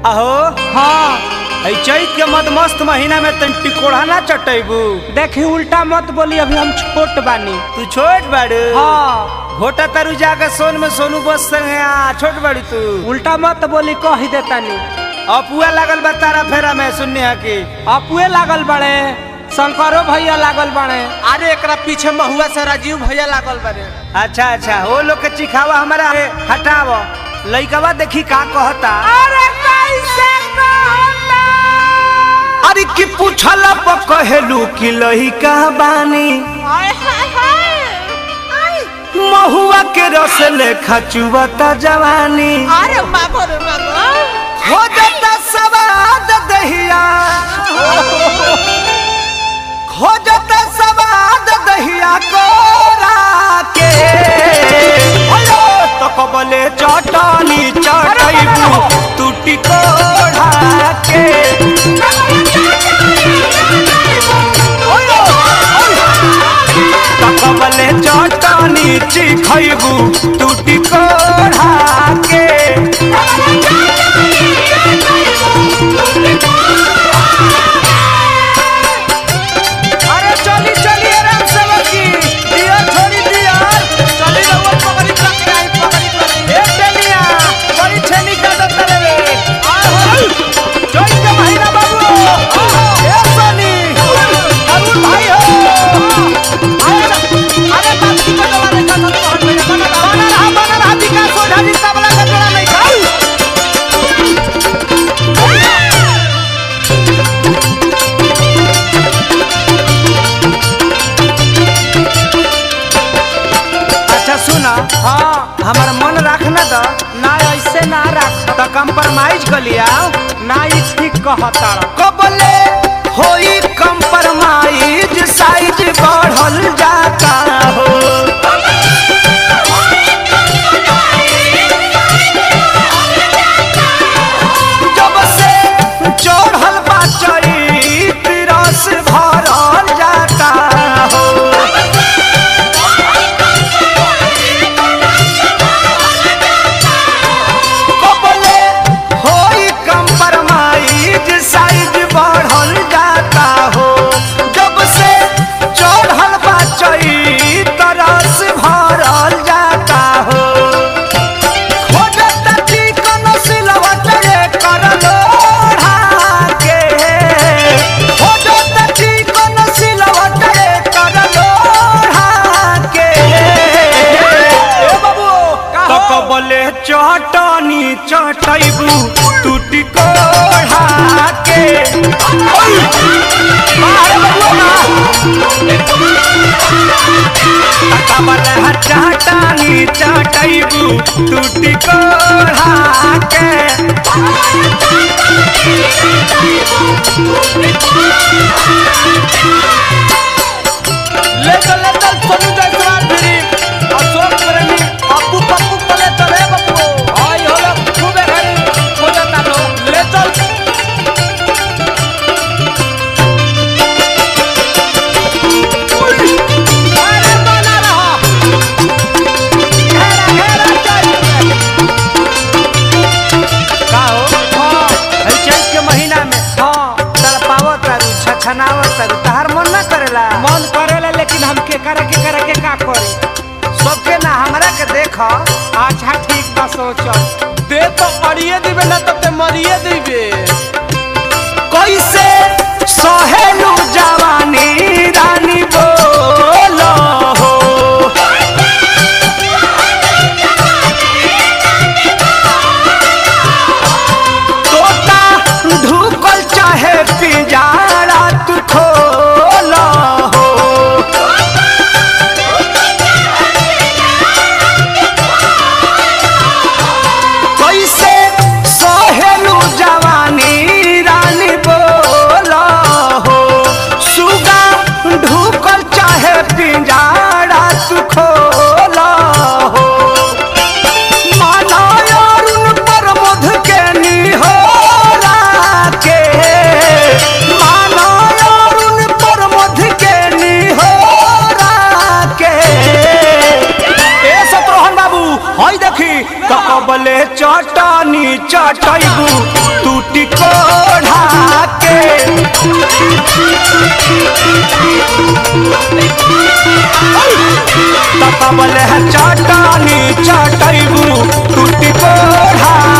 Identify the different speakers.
Speaker 1: अहो
Speaker 2: हाँ
Speaker 1: ऐ चैत के मद मस्त महीना में तन टिकोड़ा ना चटैबू
Speaker 2: देखी उल्टा मत बोली अभी हम छोट बानी
Speaker 1: तू छोट बाड़ू
Speaker 2: हाँ
Speaker 1: घोटा तरु जाके सोन में सोनू बस संगे आ छोट बाड़ू तू
Speaker 2: उल्टा मत बोली कह ही देतानी
Speaker 1: अपुआ लागल बा तारा फेरा में सुनने हा की
Speaker 2: अपुए लागल बड़े शंकरो भैया लागल बड़े
Speaker 3: अरे एकरा पीछे महुआ से राजीव भैया लागल बारे
Speaker 1: अच्छा अच्छा वो लोग के चिखावा हमारा है, हटाव लइकवा देखी का कहता
Speaker 2: अरे कैसे कहता
Speaker 1: अरे की पूछल कहेलू कि लइका बानी
Speaker 3: हाय हाय हाय
Speaker 1: महुआ के रस लेखा चुवता जवानी
Speaker 3: अरे मागो रे मागो
Speaker 1: हो जाता सवाद दहिया हो जाता सवाद दहिया कोरा के हेलो तो कबले चटनी चटैबू टूटी कोढ़ा के तो कबले चटनी चिखैबू टूटी कोढ़ा के अरे चली चली आराम से बकी दिया छोड़ी दिया
Speaker 3: चली रहुआ पकड़ी पकड़ी आई पकड़ी पकड़ी
Speaker 1: ए टेनिया बड़ी छेनी का दत्ता रे जोई के महीना बाबू ए सोनी अरुण भाई हो
Speaker 3: अरे बात की तो दवा रे का तो हट भैया बना रहा
Speaker 1: बना रहा बना रहा विकास ओझा जी तबला का जोड़ा नहीं खाऊ अच्छा सुना
Speaker 2: हाँ
Speaker 1: हमार मन रखना द
Speaker 2: ना ऐसे ना रख
Speaker 1: तो कंप्रोमाइज कर लिया
Speaker 2: ना ई ठीक कहता
Speaker 1: कबले होई कंप्रोमाइज साइज बढ़ल जाता हो जब से चढ़ल बा चरित रस भरल जाता हो कबले होई कंप्रोमाइज साइज बढ़ल जाता हो जब से चढ़ल बा चरित रस भरल जाता हो खोजत चिकन सिलवट रे करलो ढाके खोजत चिकन सिलवट रे करलो ढाके ए बाबू तो कबले चटनी चटैबू टूटी कोढ़ा के ओय मारे बबुआ कबले चटनी चटैबू टूटी कोढ़ा के
Speaker 3: ले चल ले चल सोनू जायसवाल भिड़ी अशोक प्रेमी अप्पू पप्पू पले चले बप्पू आई होलो खूबे घरी हो जाता लो ले चल
Speaker 2: अरे बना रहा
Speaker 3: घेरा घेरा चल
Speaker 1: का हो
Speaker 2: हाँ
Speaker 1: है चैत के महीना में
Speaker 2: हाँ
Speaker 1: तड़पावत तारू छछनावत तारू तहार मन ना करेला
Speaker 2: मन करेला लेकिन हम के करे के करे के का करे
Speaker 1: सबके ना हमरा के देख
Speaker 2: अच्छा ठीक बा सोचो
Speaker 3: दे तो अड़िए दिबे ना तो ते मरिए दिबे
Speaker 1: कैसे सहेलू जवानी रानी बोलो हो तोता ढुकल चाहे पिजारा तू खोलो हो कैसे सहेलू जवानी रानी बोलो हो चटनी चटैबू टूटी कोढ़ा के तपबल है चटनी चटैबू टूटी कोढ़ा